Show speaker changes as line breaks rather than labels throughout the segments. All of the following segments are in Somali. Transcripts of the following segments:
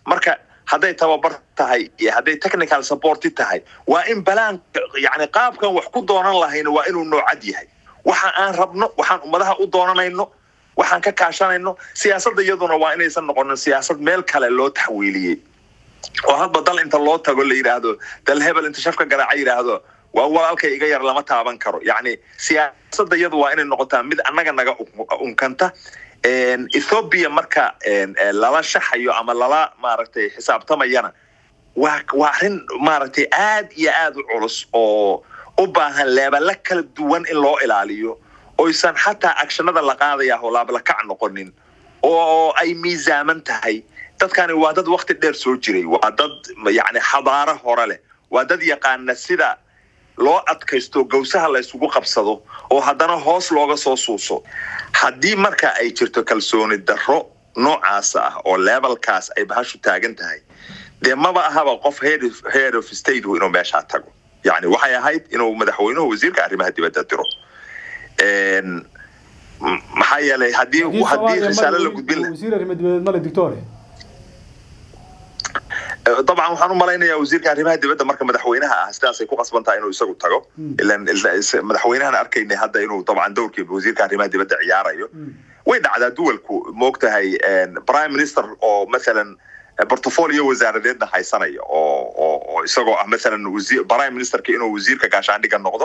marka hadday tababar tahay iyo hadday technical supporti tahay waa in balaanka yani qaabkan wax ku doonan lahayno waa inuu noocad yahay waxa aan rabno waxaan ummadaha u doonanayno waxaan ka kaashanayno siyaasadda iyaduna waa inaysan noqonin siyaasad meel kale loo taxwiiliyey oo hadba dal inta loo tago la yidhaahdo dal hebel inta shafka garaaca yidhaahdo waa walaalkay iga yar lama taaban karo yacni siyaasadda iyadu waa inay noqotaa mid annaga naga unkanta ethoobia marka lala shaxayo ama lala maaragtay xisaabtamayana waa waa arrin maaragtay aad iyo aad u culus oo u baahan leebala kala duwan in loo ilaaliyo oysan xataa agshanada la qaadaya oo laablakac noqonin oo ay miisaaman tahay dadkani waa dad wakti dheer soo jiray waa dad yani xadaaro hore leh waa dad yaqaana sida loo adkaysto gawsaha la isugu qabsado oo haddana hoos looga soo suuso haddii marka ay jirto kalsooni darro noocaas ah oo levelkaas ay bahashu taagan tahay dee maba ahaba qof head of state inuu meeshaa tago yani waxay ahayd inuu madaxweynuhu wasiirka arrimaha dibadda diro maxaa yeelay haddii haddii risaalo la gudbin
wasiir arrimo dibadeed male dictore
dabcan waxaan u malaynayaa wasiirka arrimaha dibadda marka madaxweynaha ah sidaasay ku qasban tahay inuu isagu tago ilan madaxweynahan arkaynay hadda inuu dabcan dowrkii wasiirka arrimaha dibadda ciyaarayo way dhacdaa duwalku moogtahay prime minister oo mathalan portfolio wasaaradeedna haysanaya oo oo oo isagoo ah mathalan wasiir prime ministerka inuu wasiirka gaashaandhiga noqdo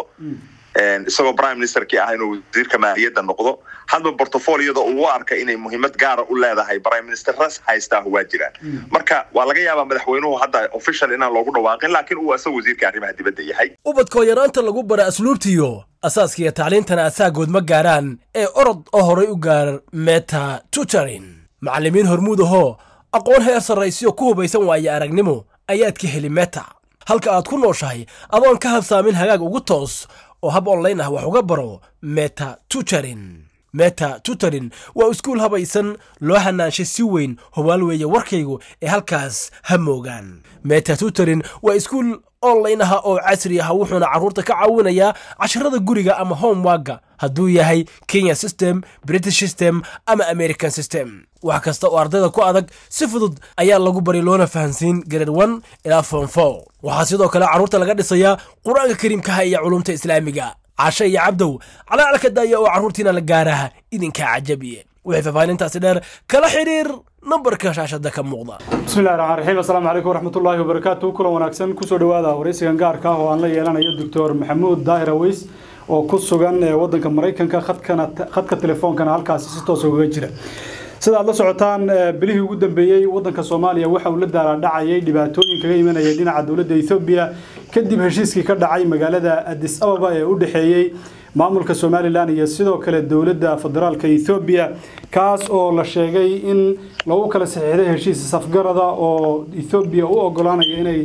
isagoo prime ministerkii ah inuu wasiirka maaliyadda noqdo hadba portfoliyada uu u arka inay muhiimad gaara u leedahay prime ministeras haystaa waa jiraan marka waa laga yaabaa madaxweynuhu hadda official inaan loogu dhawaaqin laakiin uu isaga wasiirka arrimaha dibadda yahay
ubadkoo yaraanta lagu bara asluubtiyo asaaskiiyo tacliintana asaagood ma gaaraan ee orod oo horay u gaar meta tutorin macallimiin hormuud ahoo aqoon heer sarraysiyo ku hubaysan waaye aragnimo ayaad ka heli meta halka aad ku nooshahay adoon ka habsaamin hagaag ugu toos oo hab online ah wax uga baro meta tutorin meta tutorin waa iskuul habaysan loo hanaanshay si weyn hubaal weeye warkaygu ee halkaas ha moogaan meta tutorin waa iskuul online ah oo casri ah wuxuuna carruurta ka caawinayaa casharada guriga ama homewagga hadduu yahay kenya system british system ama american system wax kasta oo ardayda ku adag si fudud ayaa lagu bari loona fahansiin grade one ilaa form four waxaa sidoo kale carruurta laga dhisayaa qur-aanka kariimkaha iyo culumta islaamiga cashe iyo cabdow calaalka daaya oo carruurtiina la gaaraha idinkaa cajabiye wixii faahfaahintaasi dheer kala xidhiir nambarka shaashada ka muuqda
bismillahi raxmaan raxiim assalaamu calaykum waraxmatullaahi wabarakaatu kulan wanaagsan kusoo dhowaada waraysigan gaarka ah oo aan la yeelanayo doctor maxamuud daahir aweys oo ku sugan wadanka maraykanka khadkana khadka telefoonkana halkaasi si toos ugaga jira sida aad la socotaan bilihii ugu dambeeyey wadanka soomaaliya waxa uu la daalaadhacayay dhibaatooyin kaga imanaya dhinaca dowladda ethoobiya kadib heshiiskii ka dhacay magaalada adis ababa ee u dhexeeyey maamulka somalilan iyo sidoo kale dowladda federaalka ethoobiya kaas oo la sheegay in lagu kala saxiixday heshiis safgarada oo ethoobiya u ogolaanaya inay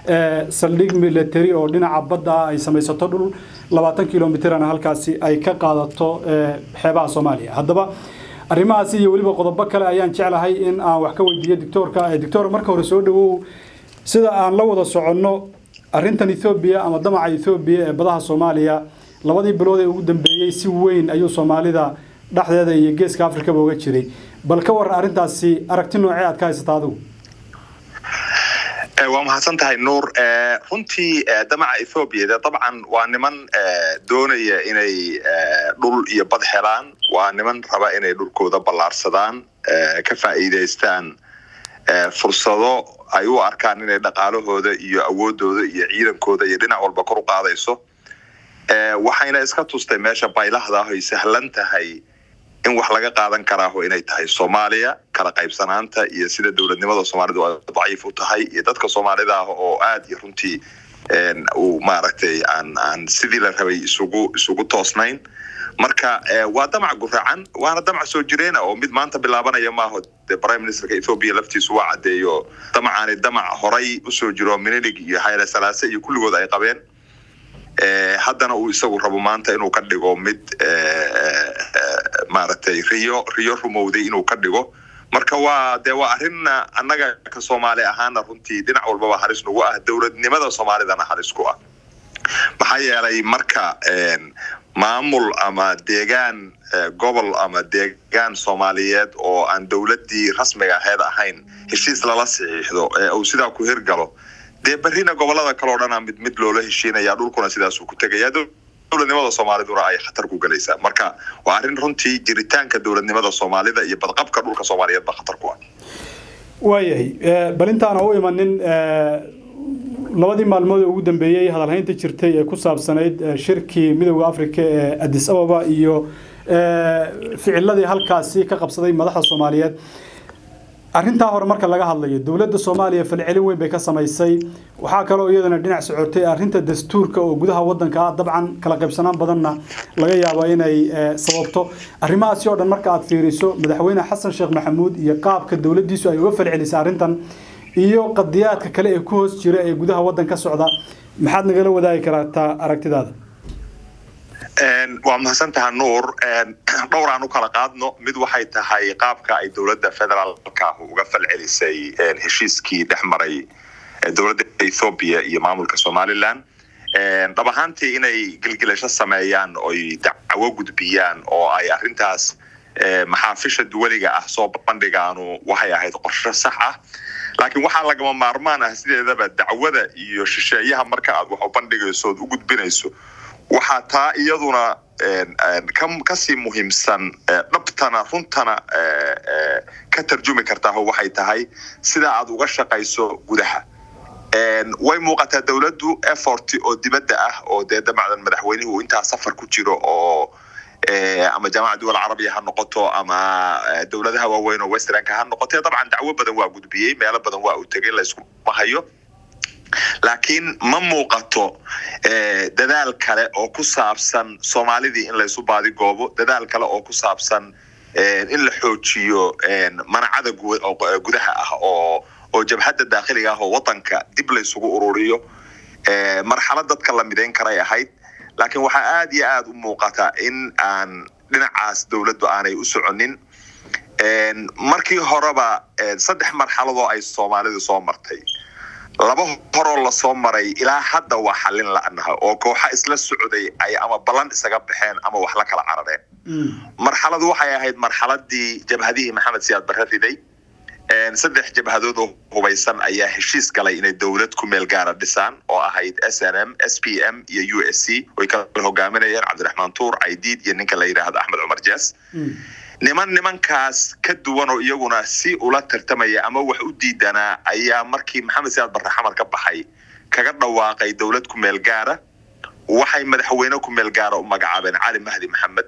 saldhig military oo dhinaca badda ah ay samaysato dhul labaatan kilomitrana halkaasi ay ka qaadato xeebaha soomaaliya haddaba arrimahaasi iyo weliba qodobo kale ayaan jeclahay in aan wax ka weydiiyo doctoorka doctor marka hore soo dhawow sida aan la wada soconno arrintan ethoobiya ama damaca ethoobiya ee badaha soomaaliya labadii bilood ee ugu dambeeyey si weyn ayuu soomaalida dhexdeeda iyo geeska afrikaba uga jiray bal ka waran arrintaasi aragti noocee aad ka haysata adigu
waa mahadsan tahay nuur runtii damaca ethoobiya de dabcan waa niman doonaya inay dhul iyo bad helaan waa niman raba inay dhulkooda ballaarsadaan ka faa'iidaystaan fursado ay u arkaan inay dhaqaalahooda iyo awoodooda iyo ciidankooda iyo dhinac walba kor u qaadayso waxayna iska tustay meesha baylahda ah ay sahlan tahay in wax laga qaadan karaaho inay tahay soomaaliya kala qaybsanaanta iyo sida dowladnimada soomaalidu ay daciif u tahay iyo dadka soomaalida ah oo aad iyo runtii uu maaragtay aan aan sidii la rabay isugu isugu toosnayn marka waa damac guracan waana damac soo jireena oo mid maanta bilaabanaya maaho de prime ministerka ethoobia laftiisu waa caddeeyo damacaani damac horay usoo jiro minilig iyo hayle salaase iyo kulligood ay qabeen haddana uu isagu rabo maanta inuu ka dhigo mid maaragtay riyo riyo rumowday inuu ka dhigo marka waa dee waa arrinna annaga ka soomaali ahaana runtii dhinac walbaba halis nagu ah dowladnimada soomaalidana halis ku ah maxaa yeelay marka maamul ama deegaan gobol ama deegaan soomaaliyeed oo aan dowladdii rasmiga aheyd ahayn heshiis lala saxiixdo ee uu sidaa ku hirgalo dee berrina gobolada kale o dhanaa mid mid loola heshiinaya dhulkuna sidaasuu ku tegaya dowladnimada soomaaliduna ay khatar ku gelaysaa marka waa arrin runtii jiritaanka dowladnimada soomaalida iyo badqabka dhulka soomaaliyeed ba khatar ku ah
waayahay bal intaana u imanin labadii maalmood ee ugu dambeeyey hadalhaynta jirtay ee ku saabsanayd shirkii midowda africa ee adis ababa iyo ficiladii halkaasi ka qabsaday madaxda soomaaliyeed arrintaa hore marka laga hadlayo dowladda soomaaliya falcelin weyn bay ka samaysay waxaa kaloo iyadana dhinac socotay arrinta dastuurka oo gudaha wadanka ah dabcan kala qaybsanaan badanna laga yaabo inay sababto arrimahaasi oo dhan marka aad fiiriso madaxweyne xasan sheekh maxamuud iyo qaabka dowladdiisu ay uga falcelisay arrintan iyo qadiyaadka kale ee ku hoos jira ee gudaha waddan ka socda maxaad nagala wadaagi kartaa aragtidaada
waa mahadsantaha nuur dhowr aan u kala qaadno mid waxay tahay qaabka ay dowladda federaalka uga falcelisay heshiiskii dhex maray dowladda ethoobiya iyo maamulka somalilan dhab ahaantii inay gilgilasho sameeyaan oy dacwo gudbiyaan oo ay arrintaas maxaafisha duwaliga ah soo bandhigaanu waxay ahayd qorsho sax ah laakiin waxaa lagama maarmaan ah sideedaba dacwada iyo shisheeyaha marka aad wax u bandhigayso ood u gudbinayso waxaa taa iyaduna kasii muhiimsan dhabtana runtana ka tarjumi kartaa waxay tahay sida aad uga shaqayso gudaha way muuqataa dowladdu effort oo dibadda ah oo dee dabacdan madaxweynuhu intaa safar ku jiro oo ama jaamaca duwal carabiya ha noqoto ama dowladaha waaweyn oo westernka ha noqoto dabcan dacwo badan waa gudbiyey meelo badan waa uu tegay layskuma hayo laakiin ma muuqato dadaal kale oo ku saabsan soomaalidii in laysu baadigoobo dadaal kale oo ku saabsan in la xoojiyo manacada gudaha ah oo oo jabhadda daakhiliga ah oo wadanka dib laysugu ururiyo marxalad dadka la midayn karay ahayd laakiin waxaa aada iyo aada u muuqata in aan dhinacaas dowladdu aanay u soconin markii horeba saddex marxaladoo ay soomaalidu soo martay laba horoo lasoo maray ilaa hadda waa xallin la'naha oo kooxa isla socday ay ama ballan isaga baxeen ama wax la kala carareen marxaladu waxay ahayd marxaladii jabhadihii maxamed siyaad barre riday saddex jabhadood oo hubaysan ayaa heshiis galay inay dowlad ku meel gaara dhisaan oo ahayd s n m s p m iyo u s c oy kala hogaaminayeen cabdiraxmaan tuur caydiid iyo ninka la yidhaahdo axmed cumar jaas niman nimankaas ka duwan oo iyaguna si ula tartamaya ama wax u diidanaa ayaa markii maxamed siyaad barre xamar ka baxay kaga dhawaaqay dowlad ku meel gaara waxay madaxweyne ku meel gaara u magacaabeen cali mahdi maxamed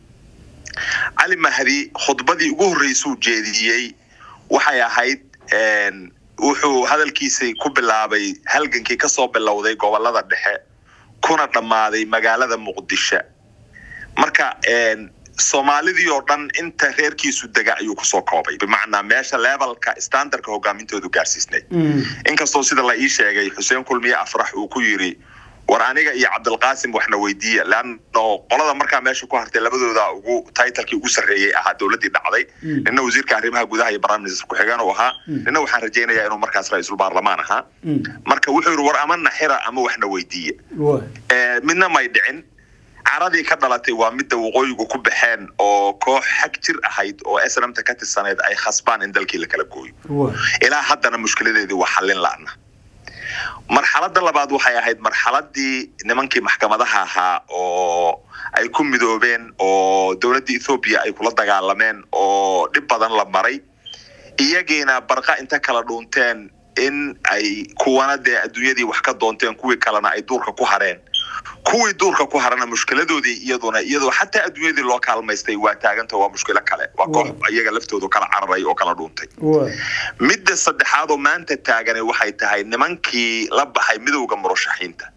cali mahdi khudbadii ugu horreysuu jeediyey waxay ahayd wuxuu hadalkiisii ku bilaabay halgankii kasoo bilowday gobolada dhexe kuna dhammaaday magaalada muqdisho marka soomaalidii oo dhan inta reerkiisu dega ayuu kusoo koobay bimacnaa meesha levelka standardka hogaamintoodu gaarsiisnay inkastoo sida la ii sheegay xuseen kulmiye afrax uu ku yiri war aniga iyo cabdilqaasim waxna weydiiya leano qolada markaa meesha ku hartay labadooda ugu titlekii ugu sarreeyey ahaa dowladdii dhacday nina wasiirka arrimaha gudaha iyo prime minister ku-xigeen uu ahaa nina waxaan rajaynayaa inuu markaas ra-iisul baarlamaan ahaa marka wuxuu yidhi war ama naxira ama waxna weydiiya midna may dhicin caradii ka dhalatay waa midda waqooyigu ku baxeen oo koox xag jir ahayd oo snmta ka tirsanayd ay khasbaan in dalkii la kala gooyo ilaa haddana mushkiladeedii waa xallin la'na marxaladda labaad waxay ahayd marxaladii nimankii maxkamadaha ahaa oo ay ku midoobeen oo dowladda ethoobiya ay kula dagaalameen oo dhib badan la maray iyagiina barqa inta kala dhuunteen in ay kuwana dee adduunyadii wax ka doonteen kuwii kalena ay duurka ku hareen kuwii duurka ku harana mushkiladoodii iyaduna iyadoo xataa adduunyadii loo kaalmaystay waa taaganta waa mushkilo kale waa koox iyaga laftoodu kala cararay oo kala dhuuntay midda saddexaad oo maanta taagane waxay tahay nimankii la baxay midowda murashaxiinta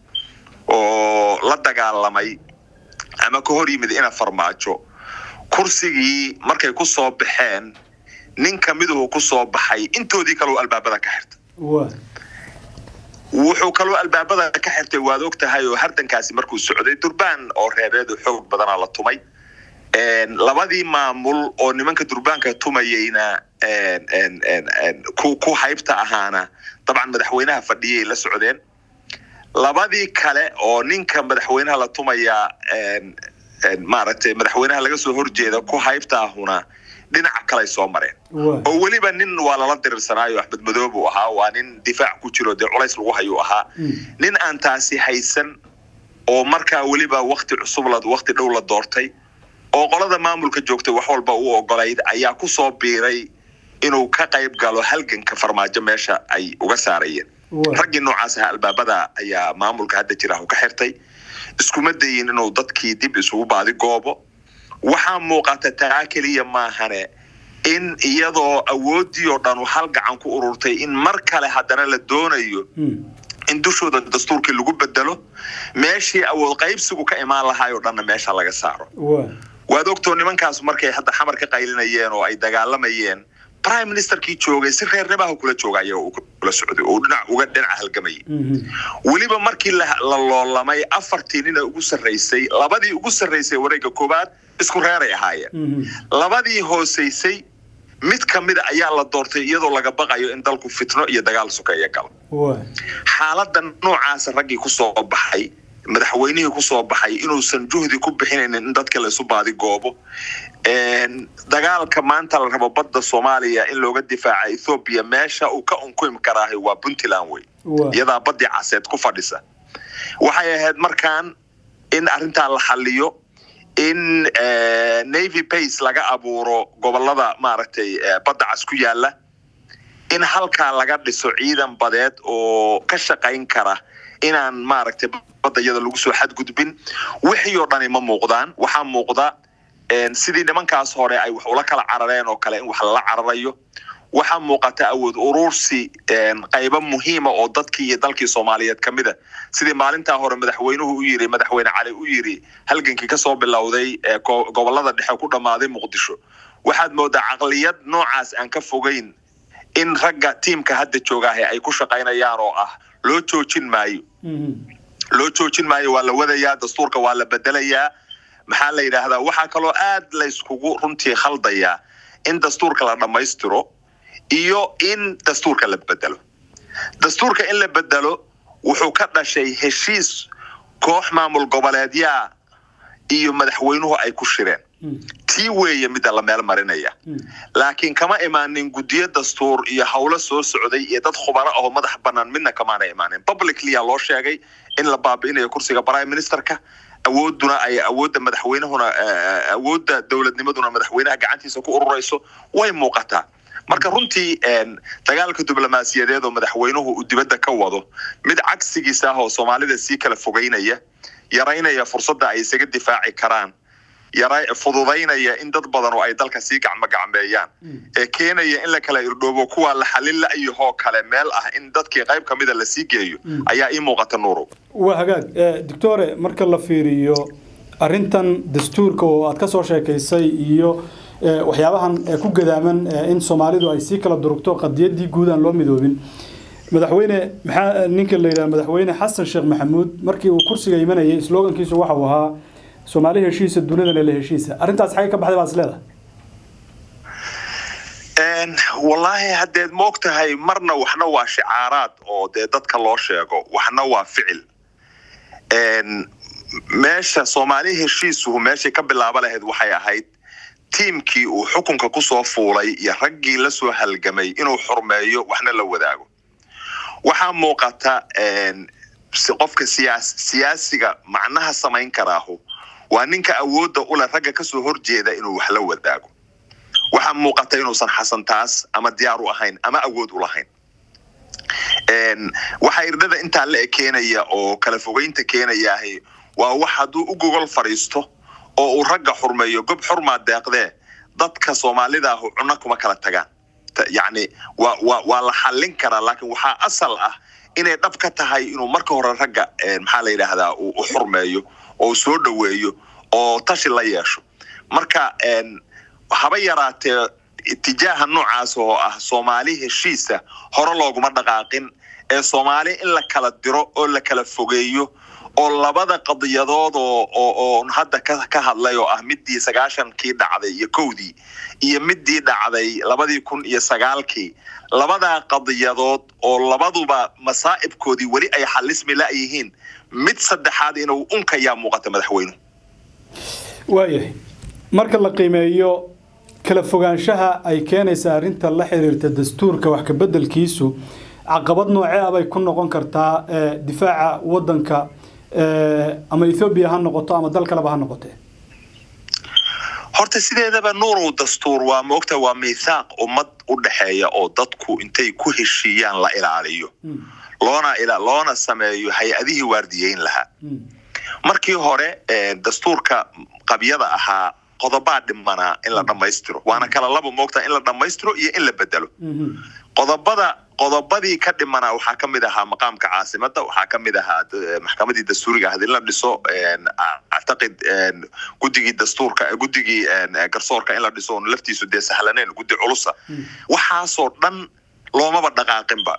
oo la dagaalamay ama ka hor yimid ina farmaajo kursigii markay ku soo baxeen ninka miduhu ku soo baxay intoodii kaleo albaabada ka xirta wuxuu kaloo albaabada ka xirtay waad og tahay oo hardankaasi markuu socday durbaan oo reebeed xoog badana la tumay labadii maamul oo nimanka durbaanka tumayeyna ku haybta ahaana dabcan madaxweynaha fadhiyay la socdeen labadii kale oo ninka madaxweynaha la tumayaa maaragtay madaxweynaha laga soo horjeeda ku haybtaahuna dhinaca kaley soo mareen oo weliba nin waa lala dirirsanaayo axmed madoob uu ahaa waa nin difaac ku jiro dee culays lagu hayuu ahaa nin aan taasi haysan oo markaa weliba wakti cusub la wakti dhow la doortay oo qolada maamulka joogtay wax walba u ogolayd ayaa ku soo biiray inuu ka qayb galo halganka farmaajo meesha ay uga saarayeen raggii noocaas aha albaabada ayaa maamulka hadda jira ka xirtay iskuma dayin inuu dadkii dib isugu baadi goobo waxaa muuqata taa keliya maahane in iyadoo awooddii oo dhan hal gacan ku ururtay in mar kale haddana la doonayo in dushooda dastuurkii lagu bedelo meeshii awood qaybsigu ka imaan lahaay oo dhanna meesha laga saaro waad ogtoo nimankaas markay hadda xamar ka qaylinayeen oo ay dagaalamayeen prime ministerkii joogay si reernimaha kula jooga ayaga uu kula socday oo dhinac uga dhinaca halgamayay weliba markii la loolamay afartii nina ugu sarraysay labadii ugu sarraysay wareegga koowaad isku reeray ahaayeen labadii hoosaysay mid ka mida ayaa la doortay iyadoo laga baqayo in dalku fitno iyo dagaal sukeeya galo xaaladda noocaasa raggii ku soo baxay madaxweynihii ku soo baxay inuusan juhdi ku bixinaynin in dadka la isu baadi goobo dagaalka maanta la rabo badda soomaaliya in looga difaaca ethoobiya meesha uu ka unkumi karaahay waa puntland wey iyadaa baddii caseed ku fadhisa waxay ahayd markaan in arrintaa la xaliyo in navy bace laga abuuro gobolada maaragtay badda cas ku yaala in halkaa laga dhiso ciidan badeed oo ka shaqayn kara inaan maaragtay badda iyada lagu soo xadgudbin wixii oo dhani ma muuqdaan waxaa muuqda sidii nimankaas hore ay wax ula kala carareen oo kale in wax lala cararayo waxaa muuqata awood urursi qaybo muhiima oo dadkii iyo dalkii soomaaliyeed ka mida sidii maalintaa hore madaxweynuhu u yiri madaxweyne cali u yiri halgankii kasoo bilowday gobolada dhexe ku dhammaaday muqdisho waxaad moodaa caqliyad noocaas aan ka fogeyn in ragga tiimka hadda joogaahe ay ku shaqaynayaan oo ah loo joojin maayo loo joojin maayo waa la wadayaa dastuurka waa la bedelayaa maxaa la yidhaahdaa waxaa kaloo aad layskugu runtii khaldayaa in dastuurka la dhammaystiro iyo in dastuurka la bedelo dastuurka in la bedelo wuxuu ka dhashay heshiis koox maamul goboleedyaa iyo madaxweynuhu ay ku shireen tii weeye midda la meel marinaya laakiin kama imaanin guddiyo dastuur iyo howlo soo socday iyo dad khubaro ahoo madax bannaan midna kamaana imaanin publiclya loo sheegay in la baabi'inayo kursiga prime ministerka awooduna ay awoodda madaxweynahuna awoodda dowladnimaduna madaxweynaha gacantiisa ku ururayso way muuqataa marka runtii dagaalka diblomaasiyadeed oo madaxweynuhu uu dibadda ka wado mid cagsigiisa ah oo soomaalida sii kala fogeynaya yaraynaya fursadda ay isaga difaaci karaan fududaynaya in dad badan oo ay dalka sii gacmo gacmeeyaan ee keenaya in la kala irdhoobo kuwa la xalin la-yahoo kale meel ah in dadkii qayb ka mida lasii geeyo ayaa ii muuqata nuurow
waa hagaag doctore marka la fiiriyo arrintan dastuurka oo aad ka soo sheekaysay iyo waxyaabahan ku gadaaman in soomaalidu ay sii kala durugto qadiyaddii guud aan loo midoobin madaxweyne maxaa ninka la yidhaha madaxweyne xasan sheekh maxamuud markii uu kursiga imanayay slogankiisu waxa uu ahaa soomaali heshiisa dunidana la heshiisa arrintaas xagee ka baxday baad is leedahay
wallaahi haddeed moog tahay marna waxna waa shicaaraad oo dee dadka loo sheego waxna waa ficil meesha soomaali heshiisuhu meeshay ka bilaaba lahayd waxay ahayd tiimkii uu xukunka kusoo fuulay iyo raggii la soo halgamay inuu xurmeeyo waxna la wadaago waxaa muuqata qofka siyaasiga macnaha samayn karaahu waa ninka awoodda ule ragga kasoo horjeeda inuu wax la wadaago waxaa muuqata inuusan xasan taas ama diyaar u ahayn ama awood u lahayn waxaa irdhada intaa la ekeenaya oo kala fogeynta keenayaahi waa wax hadduu u gogol fadhiisto oo uu ragga xurmeeyo gob xurmaa deeqdee dadka soomaalidaahu cunno kuma kala tagaan yacni waa waa waa la xallin karaa laakiin waxaa asal ah inay dhab ka tahay inuu marka hore ragga maxaa la yidhaahdaa u xurmeeyo oo soo dhoweeyo oo tashi la yeesho marka haba yaraatee itijaaha noocaas oo ah soomaali heshiisa hore looguma dhaqaaqin ee soomaali in la kala diro oo la kala fogeeyo oo labada qadiyadood oo oo oo hadda ka ka hadlay oo ah midii sagaashankii dhacday iyo kowdii iyo midii dhacday labadii kun iyo sagaalkii labadaa qadiyadood oo labaduba masaa'ibkoodii weli ay xalismi la-yihiin mid saddexaad inuu unkayaa muuqata madaxweynuhu
waayahay marka la qiimeeyo kala fogaanshaha ay keenaysa arrinta la xiriirta dastuurka wax kabeddelkiisu caqabad noocee ah bay ku noqon kartaa difaaca waddanka ama ethoobiya ha noqoto ama dal kaleba ha noqotee
horta sideedaba nuurow dastuur waa moogta waa miithaaq ummad u dhexeeya oo dadku intay ku heshiiyaan la ilaaliyo loona loona sameeyo hay-adihii waardiyeyn lahaa markii hore dastuurka qabyada ahaa qodobaa dhimanaa in la dhammaystiro waana kala laba moogta in la dhammaystiro iyo in la bedelo qodobada qodobadii ka dhimanaa waxaa ka mid ahaa maqaamka caasimada waxaa ka mid ahaa maxkamadii dastuuriga ahad in la dhiso actaqid guddigii dastuurka guddigii garsoorka in la dhiso oon laftiisu dee sahlanayn guddi culusa waxaasoo dhan loomaba dhaqaaqinba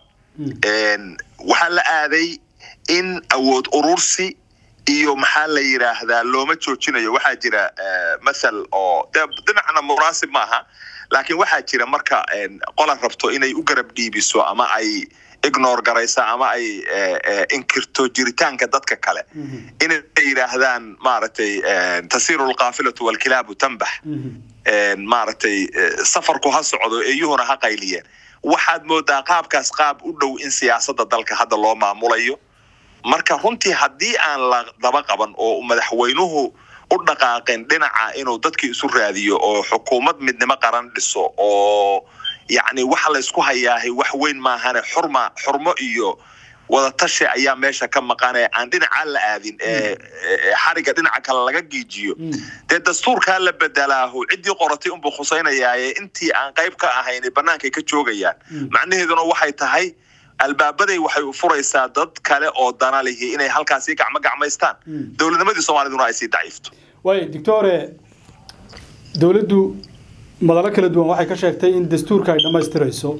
waxaa la aaday in awood urursi iyo maxaa la yidhaahdaa looma joojinayo waxaa jira mathal oo de dhinacna munaasib maaha laakiin waxaa jira marka qola rabto inay u garab dhiibiso ama ay ignore garaysa ama ay inkirto jiritaanka dadka kale inay yidhaahdaan maaragtay tasiiru lkaafilatu walkilaabu tanbax maaragtay safarku ha socdo eeyuhuna ha qayliyeen waxaad moodaa qaabkaas qaab u dhow in siyaasadda dalka hadda loo maamulayo marka runtii haddii aan la daba qaban oo madaxweynuhu u dhaqaaqin dhinaca inuu dadkii isu raadiyo oo xukuumad midnimo qaran dhiso oo yacni waxa laysku hayaahay wax weyn maahane xurma xurmo iyo wadatashi ayaa meesha ka maqane aan dhinacaa la aadin ee xariga dhinaca kale laga giijiyo dee dastuurkaa la bedelaahu ciddii qoratay unbuu khusaynayaaye intii aan qayb ka ahayn bannaankay ka joogayaan macnaheeduna waxay tahay albaabaday waxay u furaysaa dad kale oo dana lihi inay halkaasii gacmo gacmaystaan dowladnimadii soomaaliduna ay sii daciifto
waay doctore dowladdu madalo kala duwan waxay ka sheegtay in dastuurka ay dhammaystirayso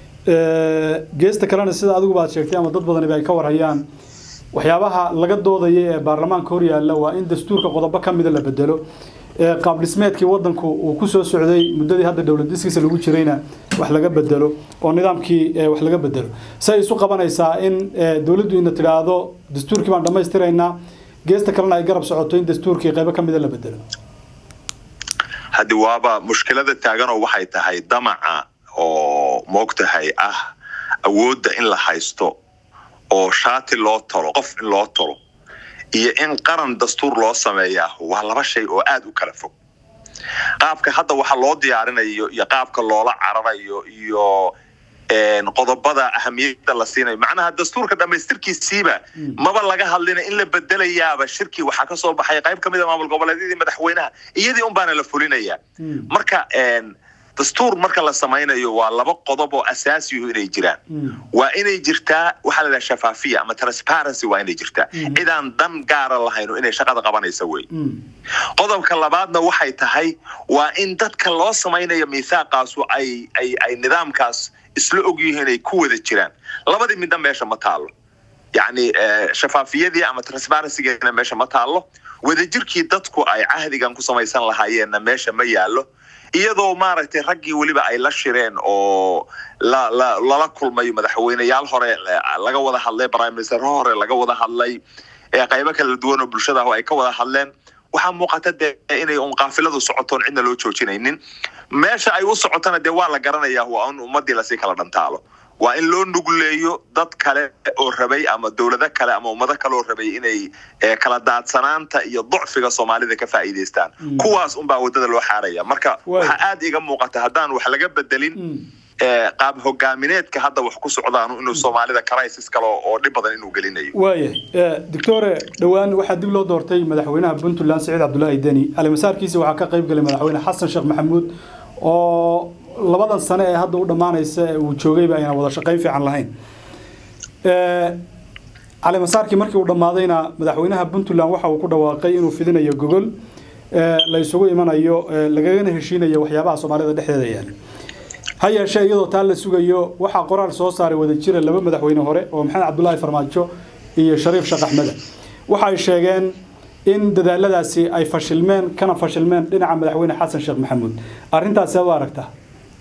geesta kalena sida adiguba aad sheegtay ama dad badaniba ay ka warhayaan waxyaabaha laga doodaya ee baarlamaanka hor yaalla waa in dastuurka qodobo ka mida la bedelo qaab dhismeedkii wadanku uu ku soo socday muddadii hadda dowlad dhiskiisa lagu jirayna wax laga bedelo oo nidaamkii wax laga bedelo say isu qabanaysaa in dowladdu ina tidhaahdo dastuurkii baan dhammaystiraynaa geesta kalena ay garab socoto in dastuurkii qaybo ka mida la bedelo
haddi waaba mushkilada taaganoo waxay tahay damaca oo moogtahay ah awoodda in la haysto oo shaati loo talo qof in loo talo iyo in qaran dastuur loo sameeyaa waa laba shay oo aad u kala fog qaabka hadda waxa loo diyaarinayo iyo qaabka loola cararayo iyo qodobada ahamiyada la siinayo macnaha dastuurka dhammaystirkiisiiba maba laga hadlina in la bedelayaaba shirkii waxaa ka soo baxay qayb ka mid a maamul goboleedyadii madaxweynaha iyadii un baana la fulinayaa marka dastuur marka la samaynayo waa laba qodob oo asaasiyu inay jiraan waa inay jirtaa waxaa la dhaha shafaafiya ama transparency waa inay jirtaa cidaan dan gaara lahayno inay shaqada qabanaysa wey qodobka labaadna waxay tahay waa in dadka loo samaynayo miithaaqaasu ay ay ay nidaamkaas isla ogyihiin ay ku wada jiraan labadii midna meesha ma taalo yacni shafaafiyadii ama transparencygeena meesha ma taalo wadajirkii dadku ay cahdigan ku samaysan lahaayeenna meesha ma yaallo iyadoo maaragtay raggii weliba ay la shireen oo la la lala kulmayo madaxweyneyaal hore laga wada hadlay prime minister hore laga wada hadlay qaybo kala duwan oo bulshada ay ka wada hadleen waxaa muuqata dee inay un qaafiladu socotoon cidna loo joojinaynin meesha ay u socotona dee waa la garanayaa waa in ummadii lasii kala dhantaalo waa in loo nugleeyo dad kale oo rabay ama dowlado kale ama ummado kale oo rabay inay kala daadsanaanta iyo ducfiga soomaalida ka faa'iidaystaan kuwaas unbaa waddada loo xaaraya marka waxaa aad iga muuqata haddaan wax laga bedelin qaab hogaamineedka hadda wax ku socdaan inuu soomaalida crisis kale oo dhib badan inuu gelinayo
waayahay doctore dhowaan waxaa dib loo doortay madaxweynaha puntland siciid cabdullaahi deni alimasaarkiisa waxaa ka qayb galay madaxweyne xasan sheekh maxamuud oo labadan sane ee hadda u dhammaanaysa ee uu joogayba ayna wada shaqayn fiican lahayn calimasaarkii markii uu dhammaadayna madaxweynaha puntland waxa uu ku dhawaaqay inuu fidinayo gogol la isugu imanayo lagagana heshiinayo waxyaabaha soomaalida dhexdeeda yaala ha yeeshee iyadoo taa la sugayo waxaa qoraal soo saaray wadajira laba madaxweyne hore oo maxamed cabdulaahi farmaajo iyo shariif sheekh axmeda waxa ay sheegeen in dadaaladaasi ay fashilmeen kana fashilmeen dhinaca madaxweyne xasan sheekh maxamuud arrintaasi u aragtaa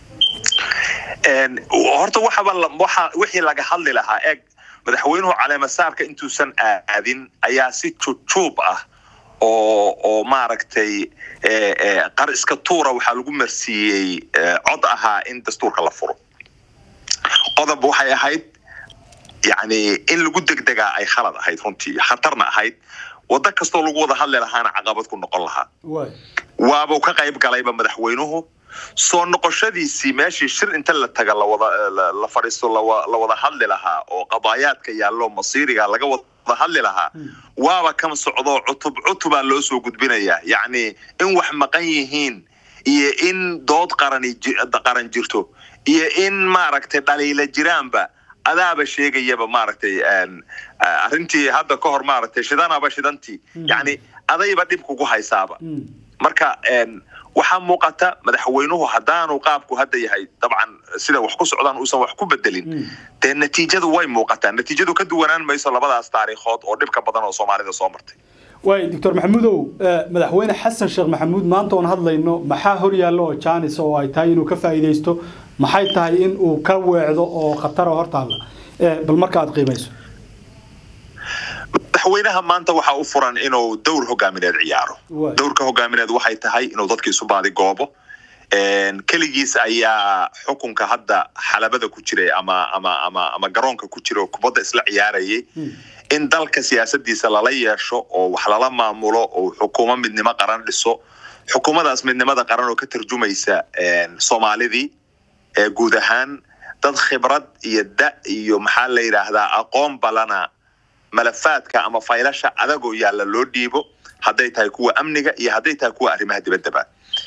horta waxaba waxa wixii laga hadli lahaa eeg madaxweynuhu caleemasaarka intuusan aadin ayaa si jujuub ah oo oo maaragtay qar iska tuura waxaa lagu marsiiyey cod ahaa in dastuurka la furo qodob waxay ahayd yani in lagu degdegaa ay khalad ahayd runtii khatarna ahayd waddo kastoo lagu wada hadli lahaana caqabad ku noqon lahaa waabuu ka qayb galayba madaxweynuhu soo noqoshadiisii meeshii shir inta la taga lawada la fadhiisto la wada hadli lahaa oo qadaayaadka yaallo masiiriga laga wada hadli lahaa waaba kan socdo cutub cutubaa loo soo gudbinayaa yacni in wax maqan yihiin iyo in dood qarani qaran jirto iyo in maaragtay dhaliila jiraanba adaaba sheegayaba maaragtay arrintii hadda ka hor maaragtay shidanaba shidantii yacni adayba dhib kugu haysaaba marka waxaa muuqata madaxweynuhu haddaanu qaabku hadda yahay dabcan sida wax ku socdaan uusan wax ku bedelin dee natiijadu way muuqataa natiijadu ka duwanaan mayso labadaas taariikhood oo dhibka badan oo soomaalida soo martay
waay doctor maxamuudow madaxweyne xasan sheekh maxamuud maanta oon hadlayno maxaa hor yaallo oo jaanis oo ay tahay inuu ka faa'iidaysto maxay tahay in uu ka weecdo oo khatara hortaalla bal marka aad qiimayso
madaxweynaha maanta waxaa u furan inuu dowr hogaamineed ciyaaro dowrka hogaamineed waxay tahay inuu dadka isu baadigoobo keligiis ayaa xukunka hadda xalabada ku jiray ama ama ama ama garoonka ku jira oo kubadda isla ciyaarayay in dalka siyaasadiisa lala yeesho oo wax lala maamulo oo xukuumo midnimo qaran dhiso xukuumadaas midnimada qaran oo ka tarjumaysa soomaalidii guud ahaan dad khibrad iyo da iyo maxaa la yidhaahdaa aqoon balana malafaadka ama faylasha adagoo yaalla loo dhiibo hadday tahay kuwa amniga iyo hadday tahay kuwa arrimaha dibaddaba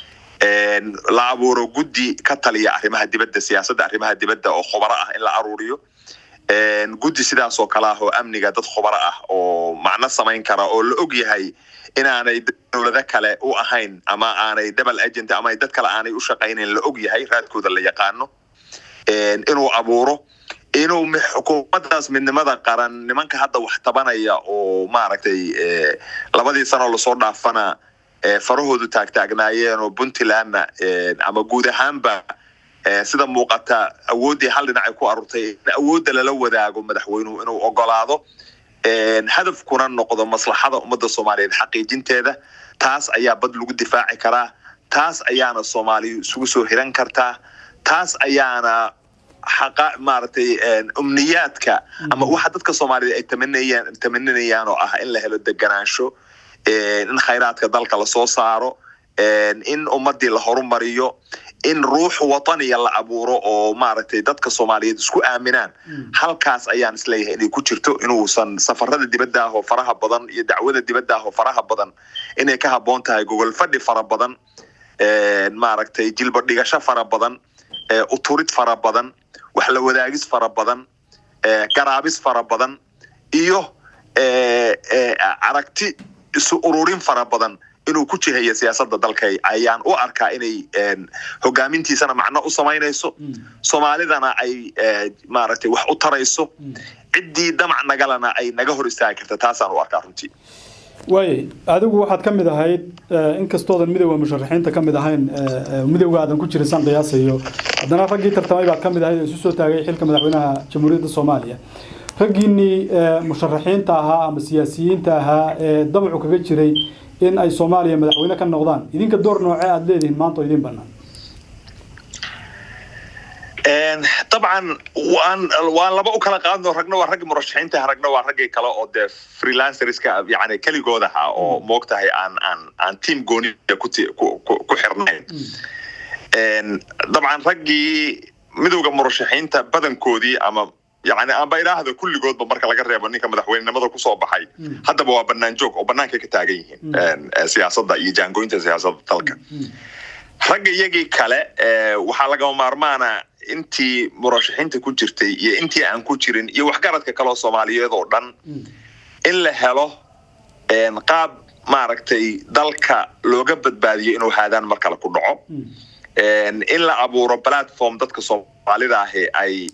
la abuuro guddi ka taliya arrimaha dibadda siyaasadda arrimaha dibadda oo khubaro ah in la aruuriyo guddi sidaas oo kale ah oo amniga dad khubaro ah oo macno samayn kara oo la og yahay inaanay dowlado kale u ahayn ama aanay double agent ama dad kale aanay u shaqaynayn la og yahay raadkooda la yaqaano inuu abuuro inuu xukuumaddaas midnimada qaran nimanka hadda wax tabanaya oo maaragtay labadii sanoo lasoo dhaafana farahoodu taagtaagnaayeen oo puntlandna ama guud ahaanba sida muuqata awooddii hal dhinacay ku arurtay in awoodda lala wadaago madaxweynuhu inuu ogolaado hadafkuna noqdo maslaxada ummadda soomaaliyeed xaqiijinteeda taas ayaa bad lagu difaaci karaa taas ayaana soomaaliya isugu soo hiran kartaa taas ayaana xaqa maaragtay umniyaadka ama waxa dadka soomaaliyeed ay tamanayaan tamaninayaan oo ah in la helo deganaansho in khayraadka dalka lasoo saaro in ummadii la horumariyo in ruux wataniya la abuuro oo maaragtay dadka soomaaliyeed isku aaminaan halkaas ayaan isleeyahay inay ku jirto inuusan safarada dibadda ah oo faraha badan iyo dacwada dibadda ah oo faraha badan inay ka habboon tahay gogol fadhi fara badan maaragtay jilba dhigasho fara badan uturid fara badan wax la wadaagis fara badan garaabis fara badan iyo aragti isu ururin fara badan inuu ku jihayo siyaasadda dalka ayaan u arkaa inay hogaamintiisana macno u samaynayso soomaalidana ay maaragtay wax u tarayso ciddii damac nagalana ay naga hor istaagi karta taasaan u arkaa runtii
waayay adigu waxaad ka mid ahayd inkastoodan midowda musharaxiinta ka mid ahayn midowga aadan ku jirin san qiyaasayo haddana raggii tartamay baad ka mid ahayd oo isu soo taagay xilka madaxweynaha jamhuuriyadda soomaaliya raggiinnii musharaxiinta ahaa ama siyaasiyiinta ahaa ee damacu kaga jiray in ay soomaaliya madaxweyne ka noqdaan idinka door noocee aada leedihiin maanta oo idiin bannaan
dabcan waan waan laba u kala qaadno ragna waa raggi murashaxiinta ragna waa raggii kale oo dee freelancerska yani keligood aha oo moogtahay aan aan aan team gooni ku xirnayn dabcan raggii midowda murashaxiinta badankoodii ama yani aanba idhaahdo kulligoodba marka laga reebo ninka madaxweynenimada kusoo baxay haddaba waa banaan joog oo banaanka ka taagan yihiin siyaasadda iyo jaangooyinta siyaasadda dalka ragga iyagii kale waxaa lagama maarmaana intii murashaxiinta ku jirtay iyo intii aan ku jirin iyo waxgaradka kaleoo soomaaliyeed oo dhan in la helo qaab maaragtay dalka looga badbaadiyo inuu haadaan mar kale ku dhaco in la abuuro platform dadka soomaalida ahi ay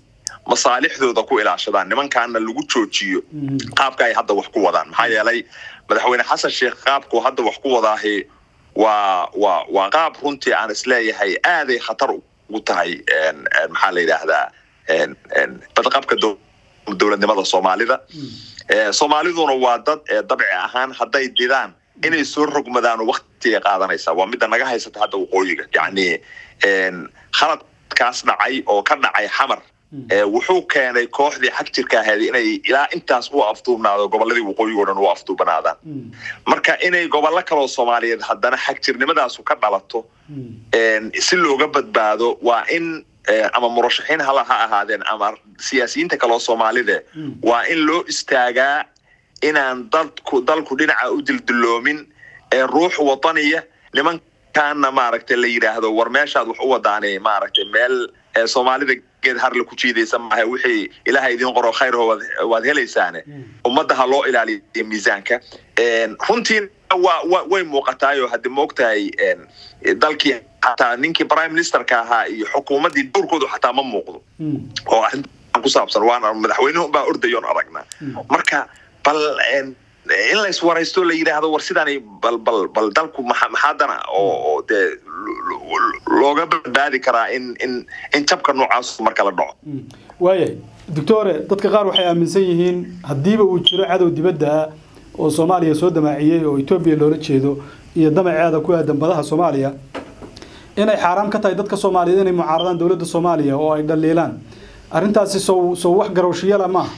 masaalixdooda ku ilaashadaan nimankaana lagu joojiyo qaabka ay hadda wax ku wadaan maxaa yeelay madaxweyne xasan sheekh qaabku hadda wax ku wadaahi waa waa waa qaab runtii aan isleeyahay aaday khatar ugu tahay maxaa la yidhaahdaa badqabka dowladnimada soomaalida soomaaliduna waa dad dabci ahaan hadday didaan inay soo rogmadaan waktiga qaadanaysa waa midda naga haysata hadda waqooyiga yacni khaladkaas dhacay oo ka dhacay xamar wuxuu keenay kooxdii xag jirka ahayd inay ilaa intaas u afduubnaado gobolladii waqooyiga o dhan u afduubanaadaan marka inay gobollo kaloo soomaaliyeed haddana xag jirnimadaasu ka dhalato si looga badbaado waa in ama murashaxiin hala ha ahaadeen ama siyaasiyiinta kaloo soomaalide waa in loo istaagaa inaan dadku dalku dhinaca u dildiloomin ee ruux wadaniya nimankaana maaragtay la yidhaahdo war meeshaad wax u wadaani maaragtay meel soomaalida geed harla ku jiidaysa maaha wixii ilaaha idiin qoro khayr waad helaysaane ummadda ha loo ilaaliyo miisaanka runtiina waa way muuqataayo haddi maogtahay dalkii xataa ninkii prime ministerka ahaa iyo xukuumaddii dowrkoodu xataa ma muuqdo oo arrintan ku saabsan waana madaxweynuhu baa ordayoon aragnaa marka bal in la iswaraysto la yidhaahdo war sidaani bal bal bal dalku maxaadana oo dee looga badbaadi karaa in in in jabka noocaas marka la dhaco
waayahay doctore dadka qaar waxay aaminsan yihiin haddiiba uu jiro cadow dibadda ah oo soomaaliya soo damaaciyey oo etoobiya loola jeedo iyo damaceeda ku aadan badaha soomaaliya inay xaaraam ka tahay dadka soomaaliyeed inay mucaaradaan dowladda soomaaliya oo ay dhaliilaan arrintaasi sow sow wax garowshiyala maaha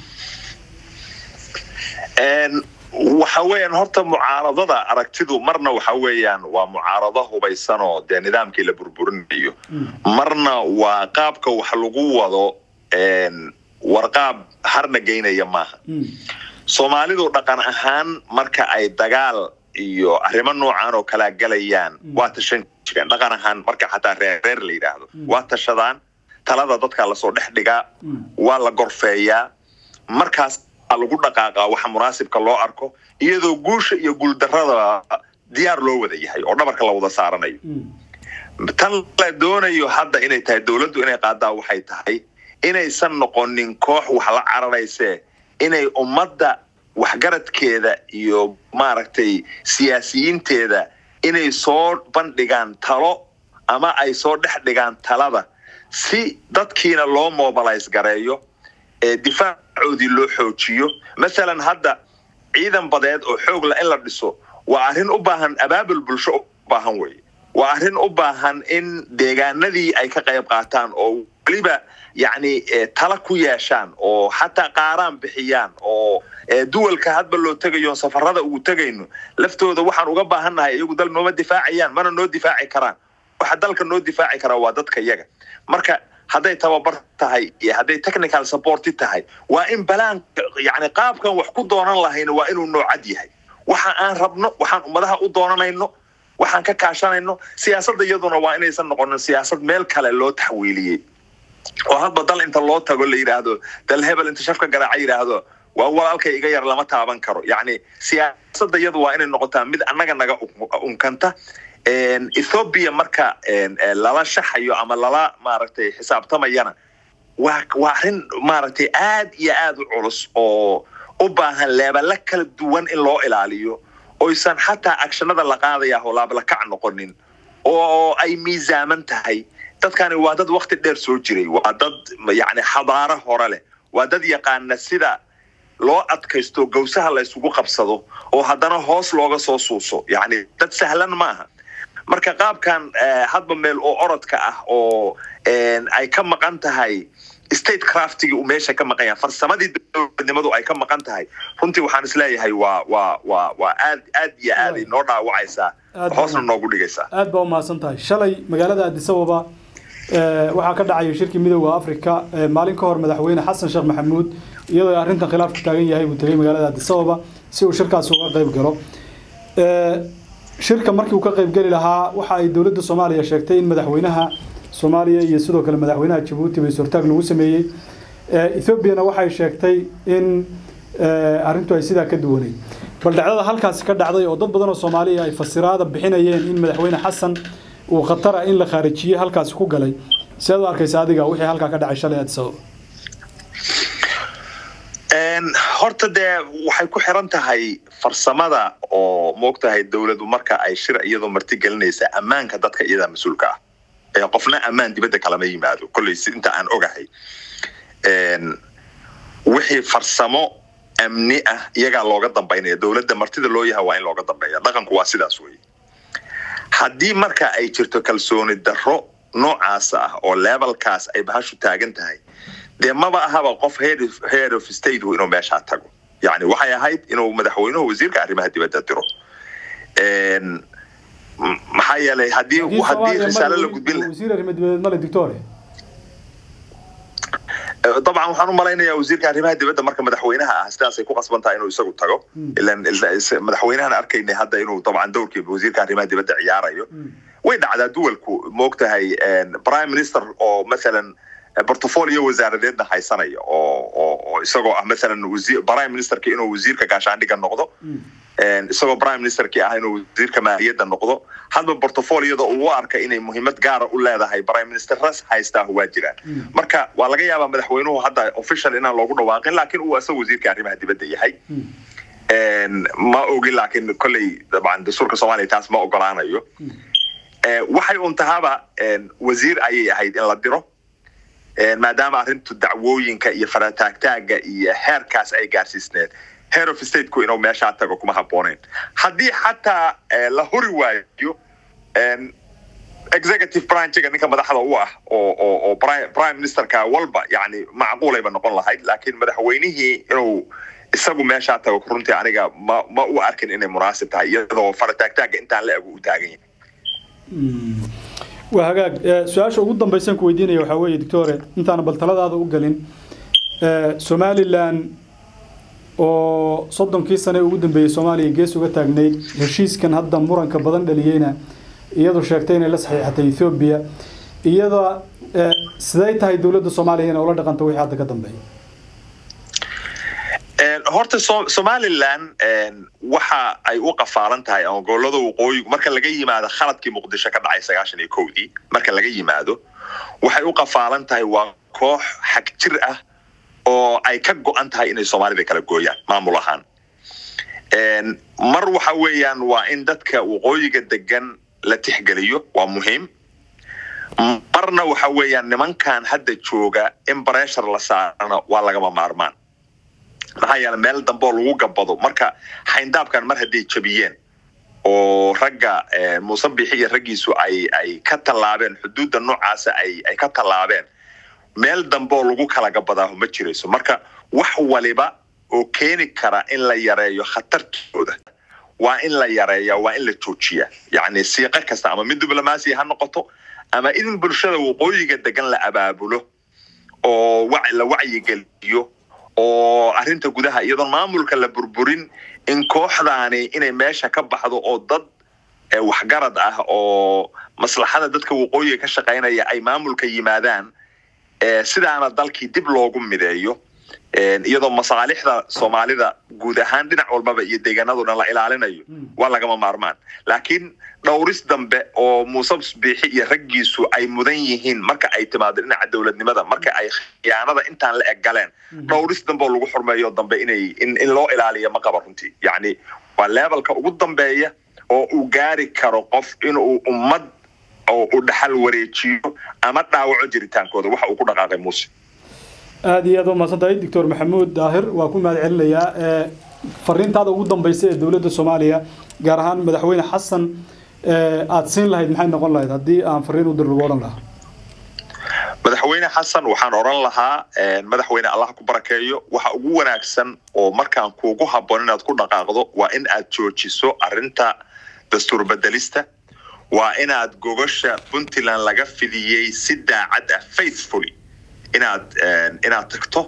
waxa weeyaan horta mucaaradada aragtidu marna waxa weeyaan waa mucaarado hubaysan oo dee nidaamkii la burburinayo marna waa qaabka wax lagu wado warqaab harna geynaya maaha soomaalidu dhaqan ahaan marka ay dagaal iyo arrimo noocan oo kalaa galayaan waa tashan jireen dhaqan ahaan marka xataa reerreer la yidhaahdo waa tashadaan talada dadka lasoo dhex dhigaa waa la gorfeeyaa markaas lagu dhaqaaqaa waxa munaasibka loo arko iyadoo guusha iyo guuldarrada diyaar loo wada yahay oo dhabarka la wada saaranayo tan la doonayo hadda inay tahay dowladdu inay qaadaa waxay tahay inaysan noqonin koox wax la cararaysee inay ummadda waxgaradkeeda iyo maaragtay siyaasiyiinteeda inay soo bandhigaan talo ama ay soo dhex dhigaan talada si dadkiina loo mobilize gareeyo difaacoodii loo xoojiyo masalan hadda ciidan badeed oo xoogla in la dhiso waa arrin u baahan abaabul bulsho u baahan weye waa arrin u baahan in deegaanadii ay ka qayb qaataan oo weliba yacni tala ku yeeshaan oo xataa qaaraan bixiyaan oo duwalka hadba loo tegayo safarada ugu tegayno laftooda waxaan uga baahannahay iyagu dal nooma difaacayaan mana noo difaaci karaan waxa dalka noo difaaci karaa waa dadka iyaga marka hadday tababar tahay iyo hadday technical supporti tahay waa in balaanka yani qaabkan wax ku doonan lahayna waa inuu noocad yahay waxa aan rabno waxaan ummadaha u doonanayno waxaan ka kaashanayno siyaasadda iyaduna waa inaysan noqonin siyaasad meel kale loo taxwiiliyey oo hadba dal inta loo tago la yidhaahdo dal hebel inta shafka garaaca yidhaahdo waa walaalkay iga yar lama taaban karo yacni siyaasadda iyadu waa inay noqotaa mid annaga naga unkanta ethoobiya marka lala shaxayo ama lala maaragtay xisaabtamayana waa waa arrin maaragtay aad iyo aad u culus oo u baahan leebala kala duwan in loo ilaaliyo oysan xataa agshanada la qaadaya oo laablakac noqonin oo ay miisaaman tahay dadkani waa dad wakti dheer soo jiray waa dad yani xadaaro hore leh waa dad yaqaana sida loo adkaysto gawsaha la isugu qabsado oo haddana hoos looga soo suuso yani dad sahlan maaha marka qaabkan hadba meel oo orodka ah oo ay ka maqan tahay state craftigii uu meesha ka maqan yahay farsamadii dowladnimadu ay ka maqan tahay runtii waxaan isleeyahay waa waa waa waa aad aad iyo aad ay noo dhaawacaysaa hoosna noogu dhigaysaa
aad baa umahadsan tahay shalay magaalada addis ababa waxaa ka dhacaya shirkii midooda africa maalin ka hor madaxweyne xasan sheekh maxamuud iyadoo arrintan khilaafku taagan yahay buu tegay magaalada addis ababa si uu shirkaasi uga qayb galo shirka markii uu ka qayb geli lahaa waxa ay dowladda soomaaliya sheegtay in madaxweynaha soomaaliya iyo sidoo kale madaxweynaha jabuuti bay sortaag lagu sameeyey ethoobiana waxay sheegtay in arrintu ay sidaa ka duwaneyd bal dhacdada halkaasi ka dhacday oo dad badan oo soomaaliya ay fasiraada bixinayeen in madaxweyne xasan uu khatara in la khaarijiyey halkaasi ku galay sidaad u arkaysa adiga wixii halkaa ka dhacay shalay addis ababa
horta dee waxay ku xiran tahay farsamada oo moogtahay dowladu marka ay shir iyadoo marti gelinaysa ammaanka dadka iyadaa mas-uulka ah ee qofna ammaan dibadda kalama yimaado kolley si inta aan ogahay wixii farsamo amni ah iyagaa looga dambaynaya dowladda martida loo yaha waa in looga dambeeya dhaqanku waa sidaas weye haddii marka ay jirto kalsooni darro noocaas ah oo levelkaas ay bahashu taagan tahay dee maba ahaba qof head of state inuu meeshaa tago yani waxay ahayd inuu madaxweynuhu wasiirka arrimaha dibadda diro maxaa yeelay hadii hadii risaalo la gudbin
wasiir arrimo dibadeed male dictore
dabcan waxaan u malaynayaa wasiirka arrimaha dibadda marka madaxweynaha ah sidaasay ku qasban tahay inuu isagu tago ilan madaxweynahan arkaynay hadda inuu dabcan dowrkii wasiirka arrimaha dibadda ciyaarayo way dhacdaa duwalku moogtahay prime minister oo mathalan portfolio wasaaradeedna haysanaya oo oo isagoo ah mathalan prime ministerka inuu wasiirka gaashaandhiga noqdo isagoo prime ministerkii ah inuu wasiirka maaliyadda noqdo hadba portfoliyada uu arka inay muhiimad gaara u leedahay prime minister ras haystaa waa jiraan marka waa laga yaabaa madaxweynuhu hadda official inaan loogu dhawaaqin laakiin uu isaga wasiirka arrimaha dibadda yahay ma ogin laakiin kolley dabcan dastuurka soomaaliya taas ma ogolaanayo waxay un tahaaba wasiir ayay ahayd in la diro maadaama arrintu dacwooyinka iyo farataagtaaga iyo heerkaas ay gaarsiisneed head of stateku inuu meeshaa tago kuma habbooneyn haddii xataa la hori waayo executive branchiga ninka madaxda u ah oo oo oo prime ministerka walba yani macquulayba noqon lahayd laakiin madaxweynihii inuu isagu meeshaa tago runtii aniga ma ma u arkin inay munaasib tahay iyadoo farataagtaaga intaan la egu u taagan yahay
waa hagaag su-aasha ugu dambaysan ku weydiinaya waxaa weeye doctore intaana bal taladaada u gelin somalilan oo soddonkii sane ugu dambeeyey soomaaliya gees uga taagnayd heshiiskan hadda muranka badan dhaliyeyna iyadu sheegtay inay la saxiixatay ethoobiya iyada siday tahay dowladda soomaaliya inay ula dhaqanto wixii hadda ka dambeeya
horta somalilan waxa ay u qafaalan tahay ama gobolada waqooyigu marka laga yimaado khaladkii muqdisho ka dhacay sagaashan iyo kowdii marka laga yimaado waxay u qafaalan tahay waa koox xag jir ah oo ay ka go-an tahay inay soomaalida kala gooyaan maamul ahaan mar waxa weeyaan waa in dadka waqooyiga degan la tixgeliyo waa muhiim marna waxa weeyaan nimankan hadda jooga in breshar la saarana waa lagama maarmaan maxaa yeele meel dambeoo lagu gabado marka xayndaabkan mar hadday jabiyeen oo ragga muuse bixi iyo raggiisu ay ay ka tallaabeen xuduudda noocaasa ay ay ka tallaabeen meel dambeoo lagu kala gabadaaho ma jirayso marka wax waliba oo keeni kara in la yareeyo khatartooda waa in la yareeya waa in la joojiya yacni siiqo kasta ama mid diblomaasiya ha noqoto ama in bulshada waqooyiga degan la abaabulo oo la wacyigeliyo oo arrinta gudaha iyadoon maamulka la burburin in kooxdaani inay meesha ka baxdo oo dad waxgarad ah oo maslaxada dadka waqooyiga ka shaqaynaya ay maamulka yimaadaan sidaana dalkii dib loogu mideeyo iyadoo masaalixda soomaalida guud ahaan dhinac walbaba iyo deegaanado dhan la ilaalinayo waa lagama maarmaan laakiin dhowris dambe oo muuse biixi iyo raggiisu ay mudan yihiin marka ay timaado dhinaca dowladnimada marka ay khiyaanada intaan la eg galeen dhowris dambe oo lagu xurmeeyo dambe inay in loo ilaaliyo ma qaba runtii yacni waa levelka ugu dambeeya oo uu gaari karo qof inuu ummad oo uu dhaxal wareejiyo ama dhaawaco jiritaankooda waxa uu ku dhaqaaqay muuse
aada iyo aad umahadsan tahay doctor maxamuud daahir waa ku mahad celinayaa fariintaada ugu dambaysa ee dowladda soomaaliya gaar ahaan madaxweyne xasan aada siin lahayd maxay noqon lahayd haddii aan fariin u dir lagu odhan lahaa
madaxweyne xasan waxaan odhan lahaa madaxweyne allah ku barakeeyo waxa ugu wanaagsan oo markaan kuugu habboon inaad ku dhaqaaqdo waa in aad joojiso arrinta dastuur bedelista waa inaad gogosha puntland laga fidiyey si daacad ah faithfully inaad inaad tagto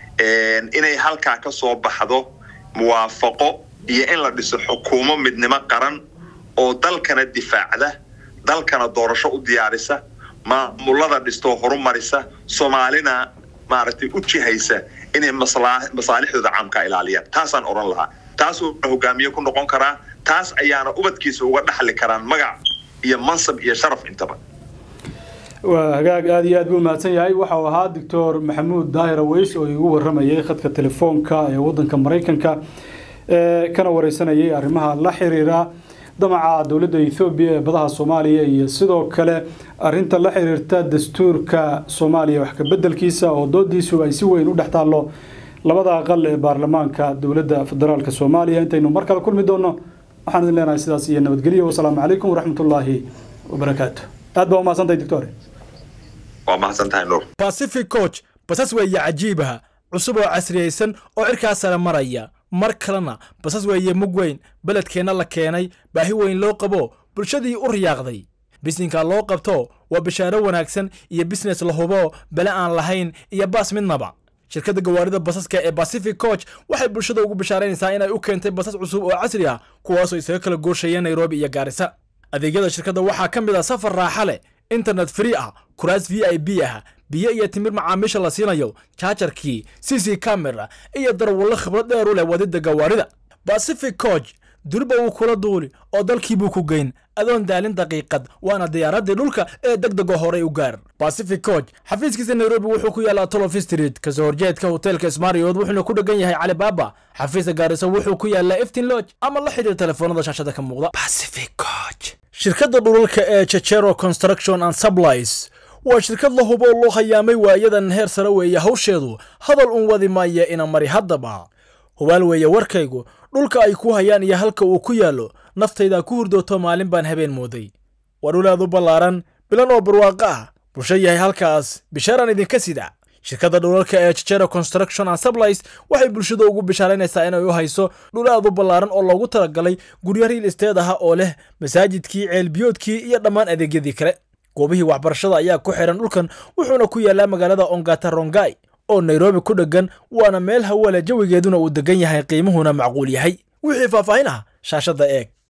inay halkaa ka soo baxdo muwaafaqo iyo in la dhiso xukuumo midnimo qaran oo dalkana difaacda dalkana doorasho u diyaarisa maamulada dhistoo horumarisa soomaalina maaragtay u jihaysa inay masaalixdooda caamka ilaaliyaan taasaan odhan lahaa taasuu hogaamiye ku noqon karaa taas ayaana ubadkiisa uga dhaxli karaan magac iyo mansab iyo sharaf intaba
waa hagaag aada iyo aad buu mahadsan yahay waxau ahaa doctor maxamuud daahir aweys oo igu waramayay khadka telefoonka ee wadanka maraykanka ee kana wareysanayay arrimaha la xiriira damaca dowladda ethoobiya ee badaha soomaaliya iyo sidoo kale arinta la xiriirta dastuurka soomaaliya wax kabedelkiisa oo doodiisu ay si weyn u dhex taallo labada aqal ee baarlamaanka dowladda federaalk soomaaliya intaynu mar kale kulmi doono waxaan idin leenahay sidaas iyo nabadgelyo wasalaamu calaykum waraxmatullaahi wabarakaatu aad baa umahadsantahay doctor
waa mahadsan tahay nuur
pacific coach basas weeye cajiibaha cusub oo casriyaysan oo cirkaa sare maraya mar kalena basas weeye mug weyn beledkeenna la keenay baahi weyn loo qabo bulshadii u riyaaqday bisinka loo qabto waa bishaaro wanaagsan iyo bisines la hubo bele aan lahayn iyo baas midnaba shirkadda gawaarida basaska ee pacific coach waxay bulshada ugu bishaaraynaysaa inay u keentay basas cusub oo casri ah kuwaasoo isaga kala gooshayeen nairobi iyo gaarisa adeegyada shirkadda waxaa ka mid ah safar raaxa leh internet free ah kuraas v i b ah biyo iyo timir macaamiisha la siinayo jaajarkii c c camera iyo darwallo khibrad dheer u leh wadida gawaarida pacific coach duriba wuu kula duuli oo dalkiibuu ku geyn adoon daalin daqiiqad waana diyaaraddii dhulka ee deg dego horey u gaar pacific coach xafiiskiisa nairobi wuxuu ku yaallaa tolof street kasoo horjeedka hoteelka smarriod wuxuuna ku dhegan yahay calibaaba xafiiska gaariso wuxuu ku yaallaa eftin lodge ama la xidhiir telefoonada shaashada ka muuqda pacific coach shirkadda dhulalka ee jejero construction and supplies waa shirkad la hubo loo hayaamay waayadan heer sare weeye hawsheedu hadal un wadi maaya ina mari haddaba hubaal weeye warkaygu dhulka ay ku hayaan iyo halka uu ku yaallo naftaydaa ku hurdooto maalin baan habeen mooday waa dhul aad u ballaaran bilan oo barwaaqo ah bulsho yahay halkaas bishaaraan idinka sida shirkadda dhulalka ee jejero construction and supplies waxay bulshada ugu bishaaraynaysaa inay u hayso dhul aad u ballaaran oo loogu talagalay guryo riil isteed aha oo leh masaajidkii ceelbiyoodkii iyo dhammaan adeegyadii kale goobihii waxbarashada ayaa ku xihan dhulkan wuxuuna ku yaallaa magaalada ongata rongai oo nairobi ku dheggan waana meel hawale jawigeeduna uu degan yahay qiimuhuna macquul yahay wixii faahfaahin ah shaashadda eeg